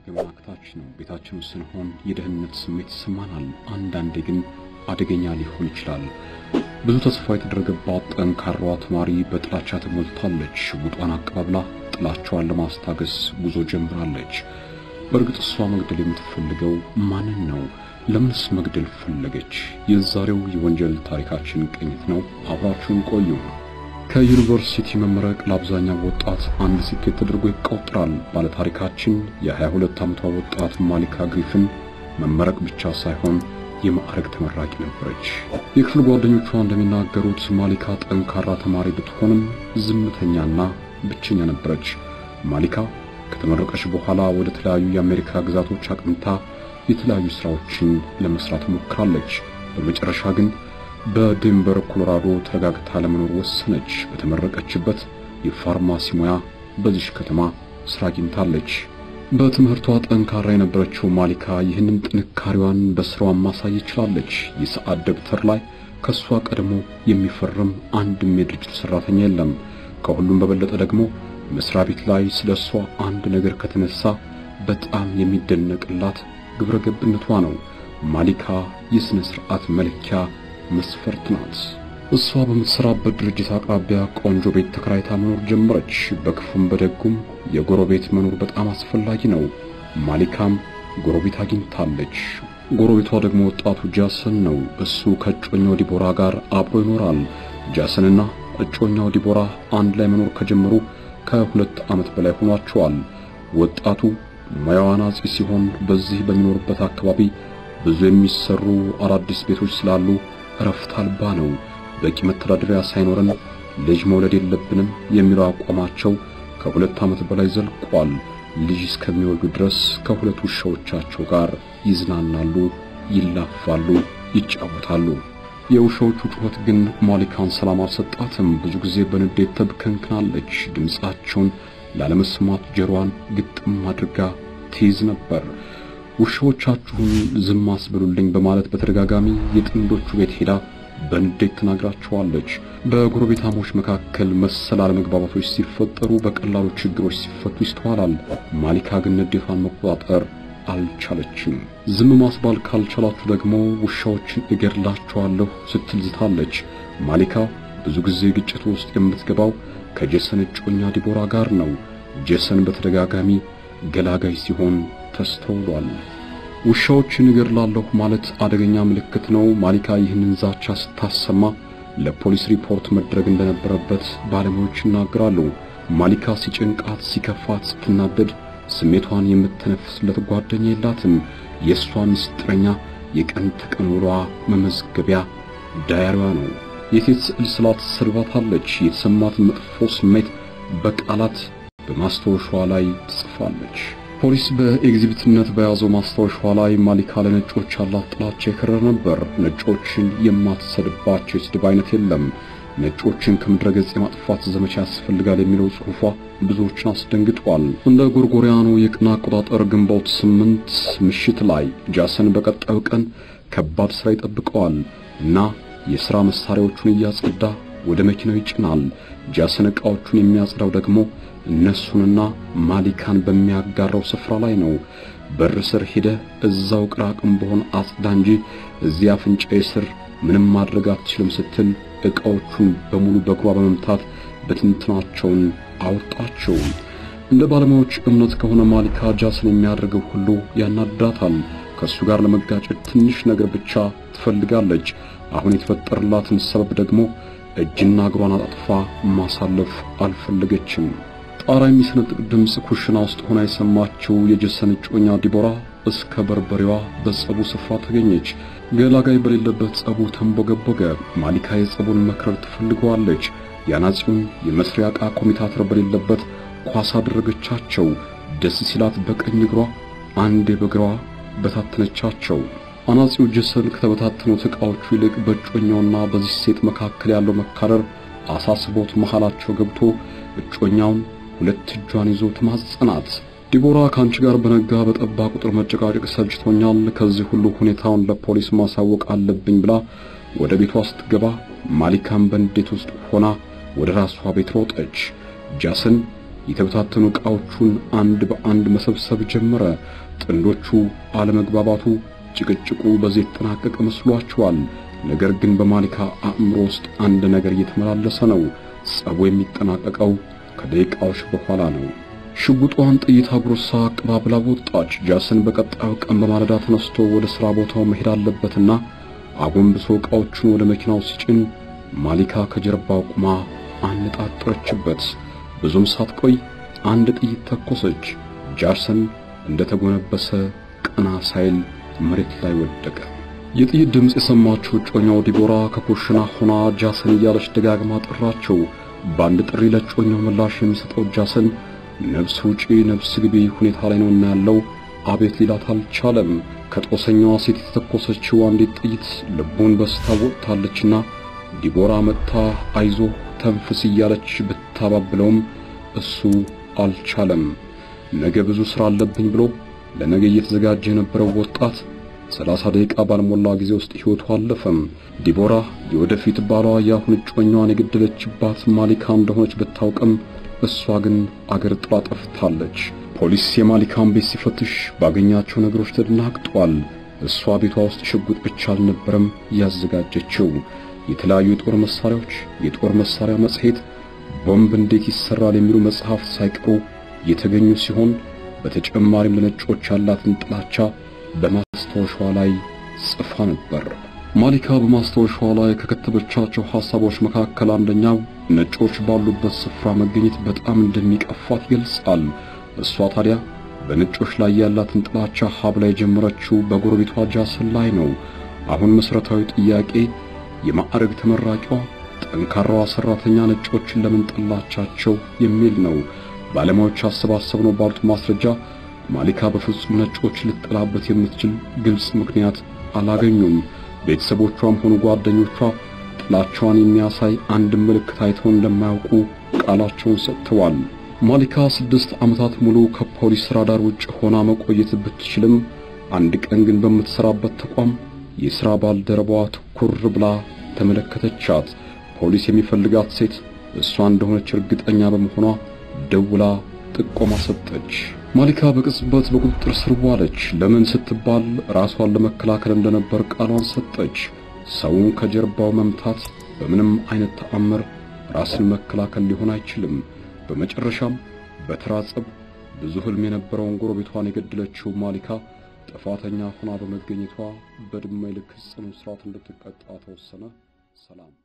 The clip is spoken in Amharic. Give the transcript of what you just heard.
ገመናክታች ነው። ቤታችን ውስጥ ስንሆን የደህንነት ስሜት ይሰማናል። አንዳንዴ ግን አደገኛ ሊሆን ይችላል። ብዙ ተስፋ የተደረገባት ጠንካራዋ ተማሪ በጥላቻ ተሞልታለች። ሽጉጧን አቀባብላ ጥላቻዋን ለማስታገስ ጉዞ ጀምራለች። በእርግጥ እሷ መግደል የምትፈልገው ማንን ነው? ለምንስ መግደል ፈለገች? የዛሬው የወንጀል ታሪካችን ቅኝት ነው። አብራችሁን ቆዩ። ከዩኒቨርሲቲ መመረቅ ለአብዛኛው ወጣት አንድ ስኬት ተደርጎ ይቆጠራል። ባለታሪካችን የ22 ዓመቷ ወጣት ማሊካ ግሪፍን መመረቅ ብቻ ሳይሆን የማዕረግ ተመራቂ ነበረች። የክፍል ጓደኞቿ እንደሚናገሩት ማሊካ ጠንካራ ተማሪ ብትሆንም ዝምተኛና ብቸኛ ነበረች። ማሊካ ከተመረቀች በኋላ ወደ ተለያዩ የአሜሪካ ግዛቶች አቅንታ የተለያዩ ስራዎችን ለመስራት ሞክራለች። በመጨረሻ ግን በዴንቨር ኮሎራዶ ተረጋግታ ለመኖር ወሰነች። በተመረቀችበት የፋርማሲ ሙያ በዚሽ ከተማ ስራ አግኝታለች። በትምህርቷ ጠንካራ የነበረችው ማሊካ ይህንን ጥንካሬዋን በስራዋ ማሳየት ችላለች። የሰዓት ደብተር ላይ ከሷ ቀድሞ የሚፈርም አንድም የድርጅቱ ሰራተኛ የለም። ከሁሉም በበለጠ ደግሞ መስሪያ ቤት ላይ ስለ እሷ አንድ ነገር ከተነሳ በጣም የሚደነቅላት ግብረ ገብነቷ ነው። ማሊካ የሥነ ሥርዓት መለኪያ መስፈርት ናት። እሷ በምትሰራበት ድርጅት አቅራቢያ ቆንጆ ቤት ተከራይታ መኖር ጀመረች። በክፉም በደጉም የጎረቤት መኖር በጣም አስፈላጊ ነው። ማሊካም ጎረቤት አግኝታለች። ጎረቤቷ ደግሞ ወጣቱ ጃሰን ነው። እሱ ከእጮኛው ዲቦራ ጋር አብሮ ይኖራል። ጃሰንና እጮኛው ዲቦራ አንድ ላይ መኖር ከጀመሩ ከሁለት ዓመት በላይ ሆኗቸዋል። ወጣቱ ሙያው አናጺ ሲሆን በዚህ በሚኖርበት አካባቢ ብዙ የሚሰሩ አዳዲስ ቤቶች ስላሉ እረፍት አልባ ነው። በቂ መተዳደሪያ ሳይኖረን ልጅ መውለድ የለብንም የሚለው አቋማቸው ከሁለት ዓመት በላይ ዘልቋል። ልጅ እስከሚወልዱ ድረስ ከሁለት ውሻዎቻቸው ጋር ይዝናናሉ፣ ይላፋሉ፣ ይጫወታሉ። የውሻዎቹ ጩኸት ግን ማሊካን ሰላም አልሰጣትም። ብዙ ጊዜ በንዴት ተብከንክናለች። ድምፃቸውን ላለመስማት ጆሮዋን ግጥም አድርጋ ትይዝ ነበር። ውሻዎቻችሁን ዝም አስብሉልኝ በማለት በተደጋጋሚ የጥንዶቹ ቤት ሄዳ በንዴት ተናግራቸዋለች። በጎረቤታሞች መካከል መሰል አለመግባባቶች ሲፈጠሩ በቀላሉ ችግሮች ሲፈቱ ይስተዋላል። ማሊካ ግን ንዴቷን መቆጣጠር አልቻለችም። ዝም ማስባል ካልቻላችሁ ደግሞ ውሻዎችን እገድላቸዋለሁ ስትል ዝታለች። ማሊካ ብዙ ጊዜ ግጭት ውስጥ የምትገባው ከጀሰን እጮኛ ዲቦራ ጋር ነው። ጀሰን በተደጋጋሚ ገላጋይ ሲሆን ተስተውሏል። ውሻዎችን እገድላለሁ ማለት አደገኛ ምልክት ነው። ማሊካ ይህንን ዛቻ ስታሰማ ለፖሊስ ሪፖርት መድረግ እንደነበረበት ባለሙያዎች ይናገራሉ። ማሊካ ሲጭንቃት፣ ሲከፋት፣ ስትናደድ ስሜቷን የምትነፍስለት ጓደኛ የላትም። የእሷ ምስጢረኛ የቀን ተቀን ውሏ መመዝገቢያ ዳያሪዋ ነው። የሴት ስዕል ስላት ሰድባታለች። የተሰማት መጥፎ ስሜት በቃላት በማስታወሻዋ ላይ ትጽፋለች። ፖሊስ በኤግዚቢትነት በያዘው ማስታወሻዋ ላይ ማሊካ ለነጮች ያላት ጥላቻ የከረረ ነበር። ነጮችን የማትሰድባቸው የስድብ አይነት የለም። ነጮችን ከምድረ ገጽ የማጥፋት ዘመቻ ያስፈልጋል የሚለው ጽሑፏ ብዙዎችን አስደንግጧል። እንደ ጎርጎሪያኑ የቀን አቆጣጠር ግንቦት ስምንት ምሽት ላይ ጃሰን በቀጣዩ ቀን ከባድ ሥራ ይጠብቀዋል እና የሥራ መሳሪያዎቹን እያጸዳ ወደ መኪናው ይጭናል። ጃሰን ዕቃዎቹን የሚያጸዳው ደግሞ እነሱንና ማሊካን በሚያጋራው ስፍራ ላይ ነው። በር ስር ሄደህ እዛው ቅራቅም በሆን አጽዳ እንጂ እዚያ አፍንጫዬ ስር ምንም ማድረግ አትችልም ስትል ዕቃዎቹን በሙሉ በእግሯ በመምታት በትንትናቸውን አወጣቸው። እንደ ባለሙያዎች እምነት ከሆነ ማሊካ ጃሰን የሚያደርገው ሁሉ ያናድዳታል። ከእሱ ጋር ለመጋጨት ትንሽ ነገር ብቻ ትፈልጋለች። አሁን የተፈጠረላትን ሰበብ ደግሞ እጅና እግሯን አጣጥፋ ማሳለፍ አልፈለገችም። ጣራ የሚሰነጥቅ ድምፅ ኩሽና ውስጥ ሆና የሰማችው የጀሰን እጮኛ ዲቦራ እስከ በርበሬዋ በጸቡ ስፍራ ተገኘች። ገላጋይ በሌለበት ጸቡ ተንቦገቦገ። ማሊካ የጸቡን መክረር ትፈልገዋለች። የአናጺውን የመስሪያ ዕቃ ኮሚታተር በሌለበት ኳስ አደረገቻቸው። ደስ ሲላት በቀኝ እግሯ አንዴ በግሯ በታተነቻቸው። አናጺው ጀሰን ከተበታተኑት ዕቃዎቹ ይልቅ በእጮኛውና በዚህ ሴት መካከል ያለው መካረር አሳስቦት መሃላቸው ገብቶ እጮኛውን ሁለት እጇን ይዞ ተማጸናት። ዲቦራ ከአንቺ ጋር በነጋ በጠባ ቁጥር መጨቃጨቅ ሰልችቶኛል፣ ከዚህ ሁሉ ሁኔታውን ለፖሊስ ማሳወቅ አለብኝ ብላ ወደ ቤቷ ስትገባ ማሊካም በንዴት ውስጥ ሆና ወደ ራሷ ቤት ሮጠች። ጃሰን የተበታተኑ ዕቃዎቹን አንድ በአንድ መሰብሰብ ጀመረ። ጥንዶቹ አለመግባባቱ፣ ጭቅጭቁ በዚህ የተጠናቀቀ መስሏቸዋል። ነገር ግን በማሊካ አእምሮ ውስጥ አንድ ነገር እየተመላለሰ ነው። ጸቡ የሚጠናቀቀው ከደቂቃዎች በኋላ ነው። ሽጉጧን ጥይት አጉርሳ አቀባብላ ወጣች። ጃሰን በቀጣዩ ቀን በማለዳ ተነስቶ ወደ ሥራ ቦታው መሄድ አለበትና አጎንብሶ ዕቃዎቹን ወደ መኪናው ሲጭን ማሊካ ከጀርባው ቁማ አነጣጠረችበት። ብዙም ሳትቆይ አንድ ጥይት ተኮሰች። ጃሰን እንደተጎነበሰ ቀና ሳይል መሬት ላይ ወደቀ። የጥይት ድምፅ የሰማችው እጮኛው ዲቦራ ከኩሽና ሆና ጃሰን እያለች ደጋግማ ጠራቸው። በአንድ ጥሪ ለእጮኛው ምላሽ የሚሰጠው ጃሰን ነፍስ ውጪ ነፍስ ግቢ ሁኔታ ላይ ነውና ያለው አቤት ሊላት አልቻለም። ከጦሰኛዋ ሴት የተተኮሰችው አንዲት ጥይት ልቡን በስታ ወጥታለችና ዲቦራ መጥታ አይዞ ተንፍስ እያለች ብታባብለውም እሱ አልቻለም። ነገ ብዙ ሥራ አለብኝ ብሎ ለነገ እየተዘጋጀ የነበረው ወጣት ሰላሳ ደቂቃ ባልሞላ ጊዜ ውስጥ ሕይወቱ አለፈም። ዲቦራ የወደፊት ባሏ የአሁን እጮኛዋን የገደለችባት ማሊካ እንደሆነች ብታውቅም እሷ ግን አገር ጥላ ጠፍታለች። ፖሊስ የማሊካን ቤት ሲፈትሽ ባገኛቸው ነገሮች ተደናግጧል። እሷ ቤቷ ውስጥ ሽጉጥ ብቻ አልነበረም ያዘጋጀችው። የተለያዩ የጦር መሳሪያዎች፣ የጦር መሳሪያ መጽሔት፣ ቦምብ እንዴት ይሰራል የሚሉ መጽሐፍት ሳይቀሩ የተገኙ ሲሆን በተጨማሪም ለነጮች ያላትን ጥላቻ በማስታወሻዋ ላይ ጽፋ ነበር። ማሊካ በማስታወሻዋ ላይ ከከተበቻቸው ሐሳቦች መካከል አንደኛው ነጮች ባሉበት ስፍራ መገኘት በጣም እንደሚቀፋት ይገልጻል። እሷ ታዲያ በነጮች ላይ ያላትን ጥላቻ ሀብላ የጀመረችው በጎረቤቷ ጃሰን ላይ ነው። አሁን መሠረታዊ ጥያቄ የማዕረግ ተመራቂዋ ጠንካራዋ ሠራተኛ ነጮችን ለምን ጠላቻቸው የሚል ነው። ባለሙያዎች አሰባሰብነው ባሉት ማስረጃ ማሊካ በፍጹም ነጮች ልትጠላበት የምትችል ግልጽ ምክንያት አላገኙም። ቤተሰቦቿም ሆኑ ጓደኞቿ ጥላቻዋን የሚያሳይ አንድ ምልክት አይተው እንደማያውቁ ቃላቸውን ሰጥተዋል። ማሊካ ስድስት ዓመታት ሙሉ ከፖሊስ ራዳር ውጭ ሆና መቆየት ብትችልም አንድ ቀን ግን በምትሰራበት ተቋም የሥራ ባልደረባዋ ትኩር ብላ ተመለከተቻት። ፖሊስ የሚፈልጋት ሴት እሷ እንደሆነች እርግጠኛ በመሆኗ ደውላ ጥቆማ ሰጠች። ማሊካ በቅጽበት በቁጥጥር ስር ዋለች። ለምን ስትባል ራሷን ለመከላከል እንደነበር ቃሏን ሰጠች። ሰውን ከጀርባው መምታት በምንም አይነት ተአምር ራስን መከላከል ሊሆን አይችልም። በመጨረሻም በተራ ጸብ ብዙ ሕልም የነበረውን ጎረቤቷን የገደለችው ማሊካ ጥፋተኛ ሆና በመገኘቷ በዕድሜ ልክ ጽኑ እስራት እንድትቀጣ ተወሰነ። ሰላም